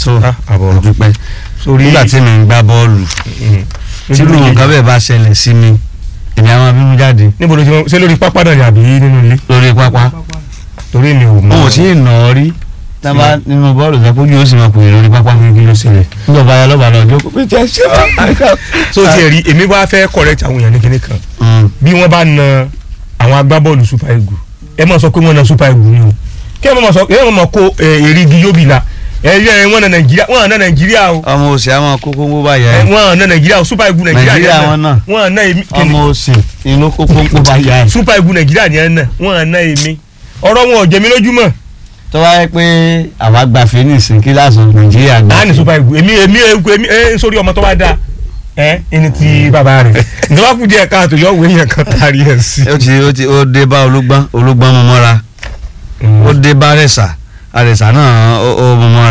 tó Ah, àbọ̀. dúpẹ́ sórí nígbà tí mi ń gbá bọ́ọ̀lù tí irú nǹkan bẹ́ẹ̀ bá ṣẹlẹ̀ sí mi èmi àwọn abínú jáde níbo ló ti mọ ṣé lórí pápá náà ni àbí nínú ilé lórí pápá torí mi ò mọ wọn ò tí ì nà ọ́ rí tábà nínú bọ́ọ̀lù sọ pé ojú ó sì máa pè é lórí pápá kí ló ṣẹlẹ̀. nígbà bá yà lọ́ba náà jókòó pé tí a ṣe wá. so ti ẹ̀ rí èmi wá fẹ́ correct àwọn èèyàn ní kinní kan Mm. bí wọ́n bá na àwọn agbábọ́ọ̀lù super eagles ẹ mọ̀ sọ pé wọ́n na super eagles ni o kí ẹ mọ̀ sọ kí ẹ mọ̀ kó eh, èrìgì yóbì la ẹ yẹ wọ́n na nàìjíríà wọ́n na nàìjíríà o ọmọ òsì àwọn kókó ń bó bá yẹ ẹ, wọ́n na nàìjíríà o super eagles nàìjíríà Nàìjíríà yẹn wọn náà. wọ́n na èmi ọmọ kíni òsì inú kókó ń bó bá yẹ. super eagles nàìjíríà yẹn náà wọ́n na èmi ọ̀rọ̀ wọn ò jẹ mí lójúmọ́ tó wá yẹ pé àwa gba phoenix kíláàsì nàìjíríà gbà. a ní super eagles èmi èmi èmi ẹ sórí ọmọ tó bá dáa ẹ ẹni tí bàbá rẹ ìjọba kù díẹ̀ káàtó yọ òwe yẹn kan tari ẹ sí. ó ti ó ti ó dé bá olúgbọ́n olúgbọ́n mú mọ́ra ó dé bá rẹ̀sà àrẹ̀sà náà ó ó mú mọ́ra